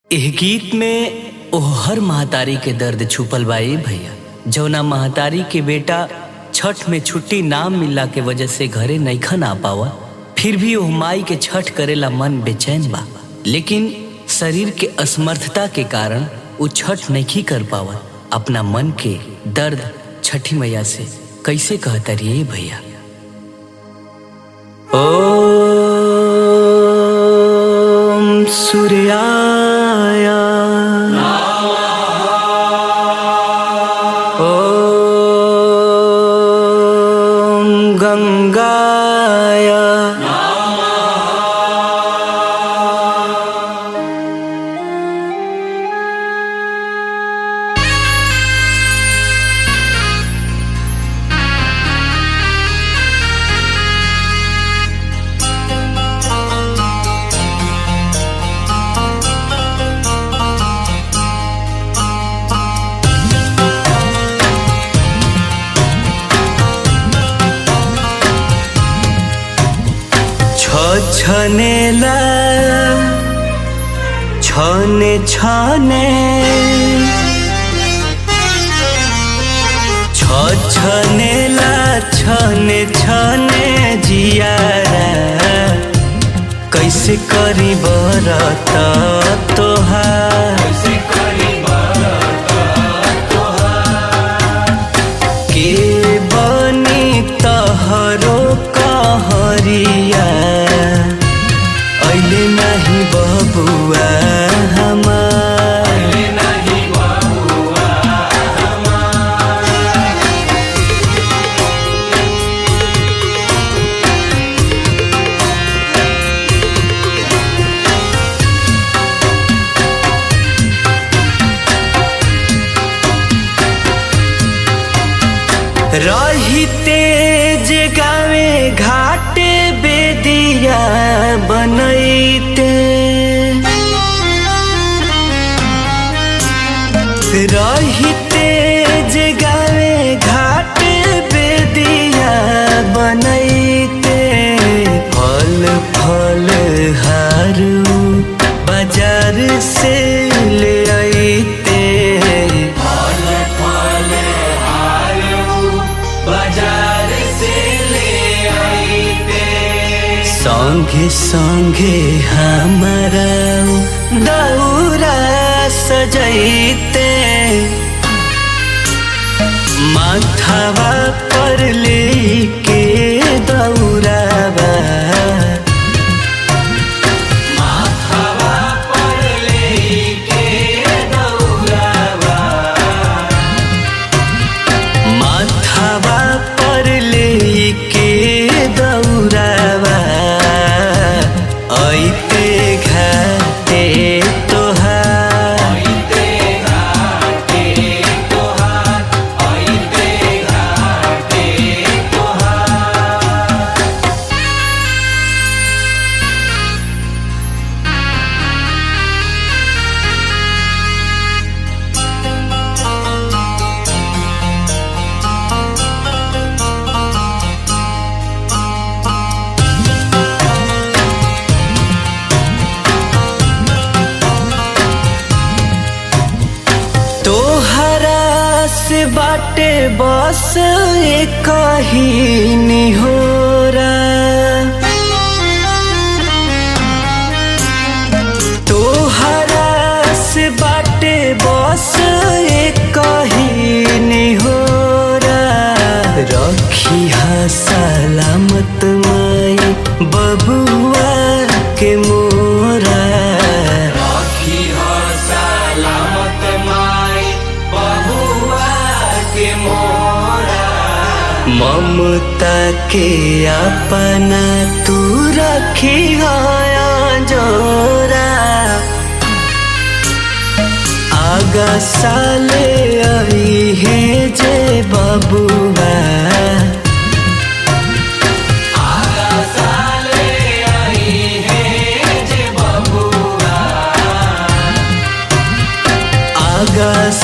एह गीत में ओह हर महतारी के दर्द छुपल बा ए भैया जौना महतारी के बेटा छठ में छुट्टी ना मिलला के वजह से घरे नईखन आ पावा फिर भी ओह माई के छठ करेला मन बेचैन बा लेकिन शरीर के असमर्थता के कारण उ छठ नहीं कर पावा अपना मन के दर्द छठी मैया से कैसे कहता रही भैया ओम सूर्याय ओम गंगाय छनेला छने छने छनेला छने छने जियारा कैसे करी बरत तोहार के बनी तहरो कहरिया ऐले नाही बबुआ हमार रहिते जे गावे घाटे बेदिया बनैते रहिते जे गावे घाटे बेदिया बनैते फल फल हारू बाजार से ले आईते बाजार से ले आईते संगे संगे हमारा दौरा सजैते माथावा पर लेके दौरावा माथावा पर लेके दौरावा माथावा पर लेके दौरावा ऐते घाटे तोहार तोहरा से बाटे बस एक ही निहोरा तोहरा से बाटे बस एक ही निहोरा रखी हा सलामत माई बबुआ के मोरा ममता के अपना तू रखी गया जोरा आगा साले आई है जे बबुआ आगा